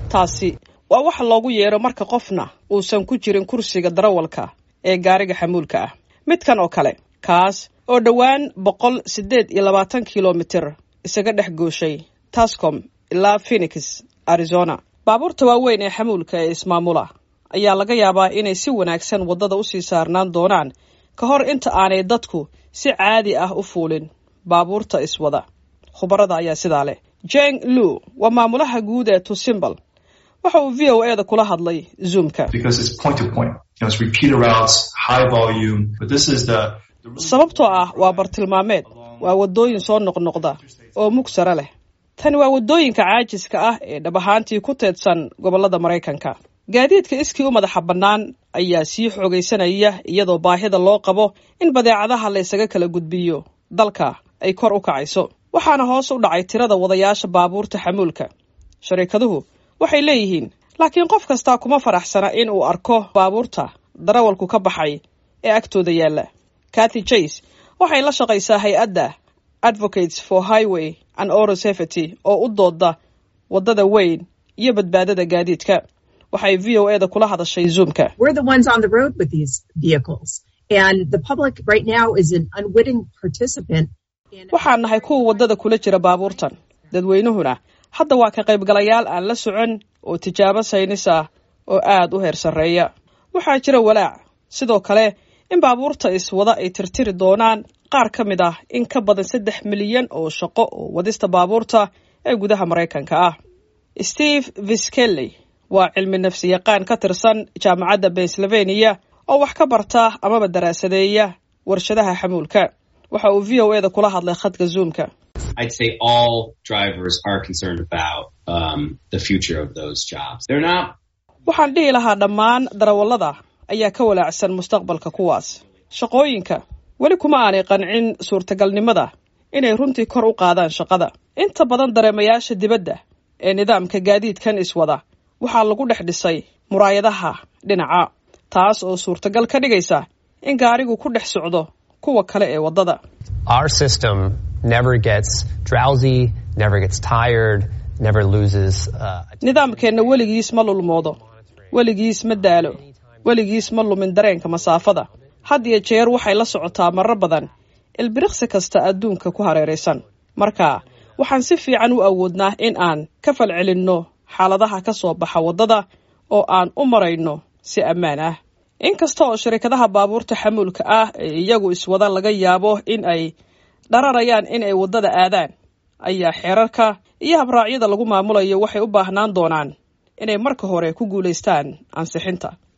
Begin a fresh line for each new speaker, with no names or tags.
taasi waa wax loogu yeero marka qofna uusan ku jirin kursiga darawalka ee gaariga xamuulka ah midkan oo kale kaas oo dhowaan boqol siddeed iyo labaatan kilomitir isaga dhex gooshay tascom ilaa phenix arizona baabuurta waaweyn ee xamuulka ee ismaamula ayaa laga yaabaa inay si wanaagsan waddada usii saarnaan doonaan ka hor inta aanay dadku si caadi ah u fuulin baabuurta iswada khubarada ayaa sidaa leh jeng lu waa maamulaha guud ee tusimbal waxa uu v o eda kula hadlay zoomka sababtoo ah waa bartilmaameed waa waddooyin soo noqnoqda oo mug sare leh tani waa waddooyinka caajiska ah ee dhab ahaantii ku teedsan gobollada maraykanka gaadiidka iskii u madaxa bannaan ayaa sii xoogaysanaya iyadoo baahida loo qabo in badeecadaha la ysaga kala gudbiyo dalka ay kor u kacayso waxaana hoos u dhacay tirada wadayaasha baabuurta xamuulka shariikaduhu waxay leeyihiin laakiin qof kastaa kuma faraxsana in uu arko baabuurta darawalku ka baxay ee agtooda yaalla cathy jase waxay la shaqaysaa hay-adda advocates for highway and oro safety oo u dooda waddada weyn iyo badbaadada gaadiidka waxay v o eda kula hadashay zoomka waxaan nahay kuwa waddada kula jira baabuurtan dadweynuhuna hadda waa ka qaybgalayaal aan la socon oo tijaabo saynis ah oo aad u heer sarreeya waxaa jira walaac sidoo kale in baabuurta iswada ay tirtiri doonaan qaar ka mid ah in ka badan saddex milyan oo shaqo oo wadista baabuurta ee gudaha maraykanka ah steve viskelley waa cilmi nafsi yaqaan ka tirsan jaamacadda pennsylvania oo wax ka barta amaba daraasadeeya warshadaha xamuulka waxa uu v o eda kula hadlay khadka zoomka waxaan dhihi lahaa dhammaan darawallada ayaa ka walaacsan mustaqbalka kuwaas shaqooyinka weli kuma aanay qancin suurtagalnimada inay runtii kor u qaadaan shaqada inta badan dareemayaasha dibadda ee nidaamka gaadiidkan iswada waxaa lagu dhex dhisay muraayadaha dhinaca taas oo suurtagal ka dhigaysa in gaarigu ku dhex socdo kuwa kale ee waddada nidaamkeenna weligiis ma lulmoodo weligiis ma daalo weligiis ma lumin dareenka masaafada had iyo jeer waxay la socotaa marar badan ilbiriqsi kasta adduunka ku hareeraysan marka waxaan si fiican u awoodnaa in aan ka falcelinno xaaladaha ka soo baxa waddada oo aan u marayno si ammaan ah inkasta oo shirkadaha baabuurta xamuulka ah ee iyagu iswada laga yaabo in ay dhararayaan in ay waddada aadaan ayaa xeerarka iyo habraacyada lagu maamulayo waxay u baahnaan doonaan inay marka hore ku guulaystaan ansixinta